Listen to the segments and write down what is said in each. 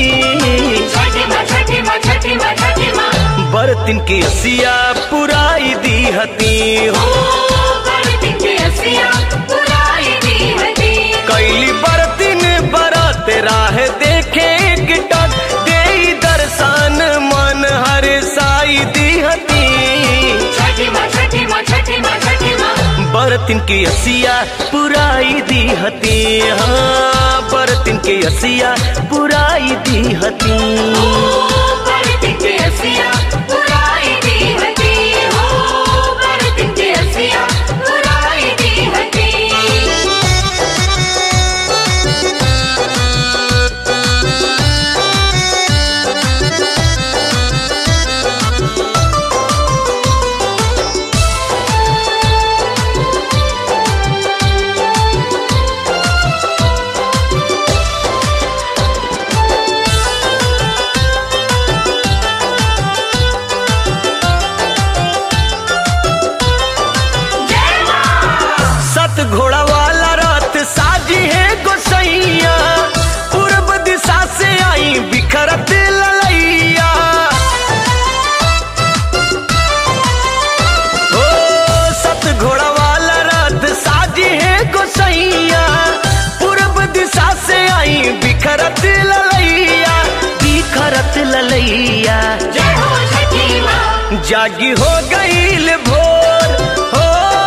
छठी माँ छठी माँ छठी माँ छठी माँ बर्तन के असिया पुराई दी हती हो ओ बरतिन के असिया पुराई दी हती कैली बर्तन बरत राह देखे गिटक दे दर्शन मन हर साई दी हती छठी माँ छठी माँ छठी माँ छठी माँ बर्तन के असिया पुराई दी हती हाँ बर्तन के असिया पुराई दी हती बरतिन के असिया पुराई दी हती हो बरतिन के असिया पुराई दी हती जय माँ सत घोड़ा वाला रथ साजी है गोसैया पूर्व दिशा से आई बिखरत ललैया ओ सत घोड़ा वाला रथ साजी है गोसैया पूर्व दिशा से आई बिखरत ललैया बिखरत ललैया जय हो छठी माँ जागी हो गईल भोर हो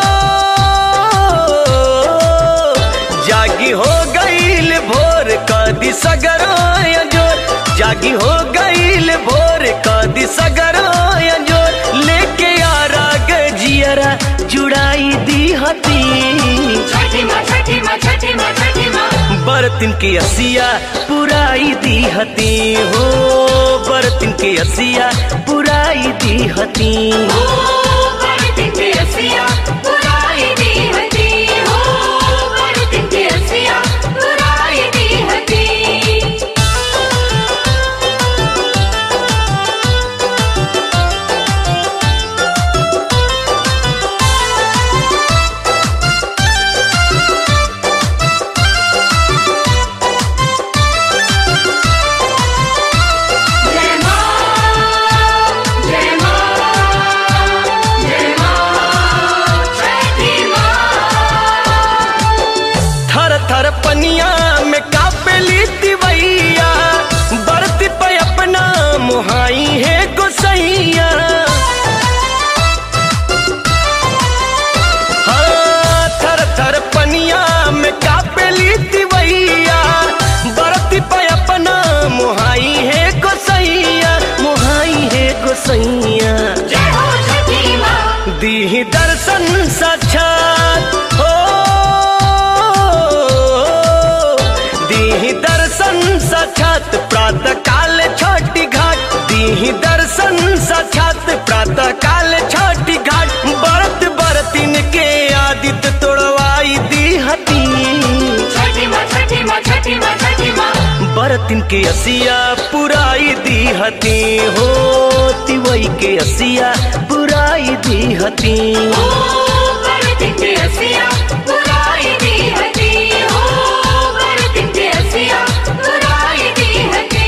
जागी हो गईल भोर कदी सगराय जोर जागी हो गईल भोर कदी सगराय जोर लेके आ राग जियरा जुड़ाई दी हती छठी माँ छठी माँ छठी माँ छठी माँ बर्तन के असिया पुराई दी हती हो बर्तन के असिया पुराई दी हती ओ बरतिन के असिया पुराई दी हती हो बरतिन के असिया पुराई दी हती जय माँ जय माँ जय माँ छठी माँ थर थर पनिया में कापेली तिवैया बरत पे अपना मुहाई है गोसैया हाँ, थर थर पनिया में कापेली तिवैया बरत पे अपना मुहाई है गोसैया मुहाई है गोसैया जय हो छठी माँ दी दर्शन साक्षात हो दी दर्शन साक्षात प्रातः काल छोटी घाट दी दर्शन साक्षात प्रातः काल छोटी घाट बरत बरतिन के आदित्य तोड़वाई दी हती छठी माँ छठी माँ छठी माँ छठी माँ बरतिन के असिया पुराई दी हती हो तिवई के असिया पुराई दी हती ओ बरतिन के असिया पुराई दी हती हो बरतिन के असिया पुराई दी हती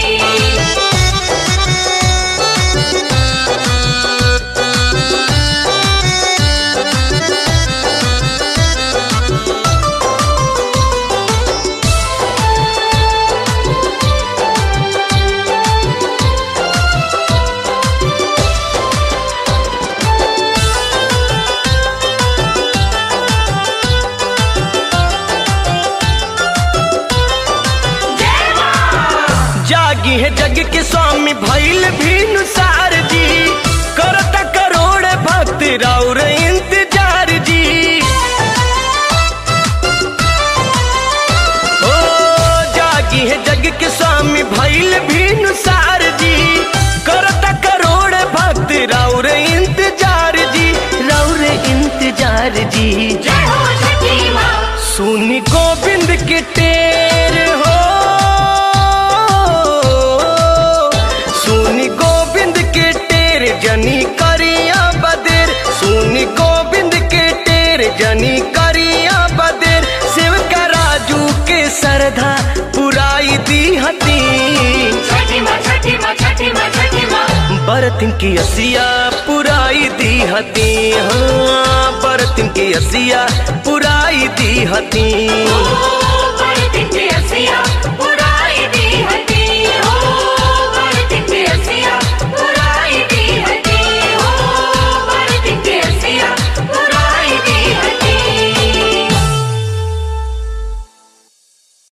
जय माँ जागी है जग के स्वामी भैल भीनु सार जी करता करोड़ भक्त राउर इंतजार जी ओ जागी है जग के स्वामी भैल भीनु सार जी करता करोड़ भक्त राउर इंतजार जी राउर इंतजार जी जय हो छठी माँ सुनी गोविंद के टेर हो सुनी गोविंद के टेर जनी करिया बदेर सुनी गोविंद के टेर जनी करिया बदेर शिव का राजू के सरधा पुराई दी हती छठी बरतिन की असिया पुराई दी हती हाँ बरतिन की असिया पुराई दी हती ओ बरतिन के असिया